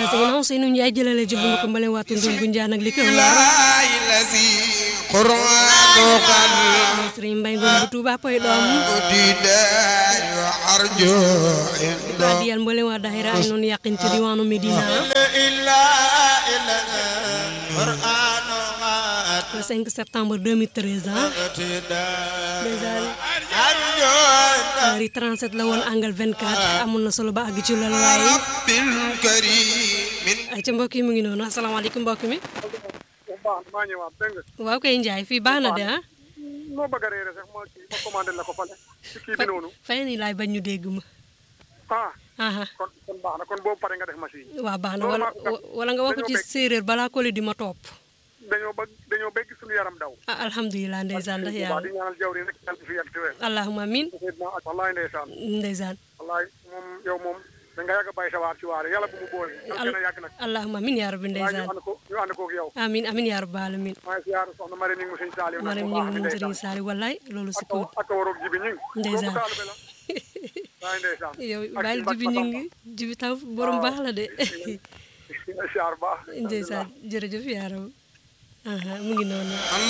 ginnaaw Seynou Ndiaye jëlale ji bu ma ko mbale waatu ndun bu njaan ak li ko wër Sëriñ Mbay Ngom bu Tuuba poy doom ko adiyal mbale waa daayira ay noonu yàqin ci diwaanu Medina le 5 septembre 2013 ah déjà heure yi 37 la woon angle 24 amoon na solo ba àgg ci loolu waaye ay ca mbokk yi mu ngi noonu asalaamaaleykum mbokk mi baax maa ñëwaat dégg nga waaw kay Njaay fii baax na de ah noo bëgg a réere sax ma kii ma commandé la ko fale ci kii bi noonu fay ni laay bañ ñu dégg ma ah aha kon kon baax na kon boobu pare nga def machine waaw baax na Loolu wala maa- wala nga wax ko ci dañoo bëgg- séeréer balaa ko li di ma topp dañoo bëgg dañoo bëgg suñu yaram daw ah alhamdulilah ndeysaan ndax waaw yàlla di ñaanal jawri rek yàlla fi yàgg ci wér allahuma amin Seydina ak wallaay ndeysaan ndeysaan wallaay moom yow moom da nga yàgg a bàyyi sa waar ci waare yàlla bu mu boole yàlla gën a yàgg nag allahuma amin yaa rabbi waaye ñu ndeysaan ànd ko ñu ànd koog yow amin amin yaa rabbi alamin maa ngi siyaar soxna Mari ni ngi mu sëñ Saaliw nag maram bu ñi baax ngi bi moom sëriñ ndeysaan Saali wallaay loolu si ak kaw ak waroog jibi ñing Ndeysaan. boobu taalibe la waaye ndeysaan yow ak bàyyil Mbacke jibi ñu Fatamba. ngi jibi taw borom baax la de siyaar baax ndeysaan jërëjëf yaa rabbi aha mu ngi noonu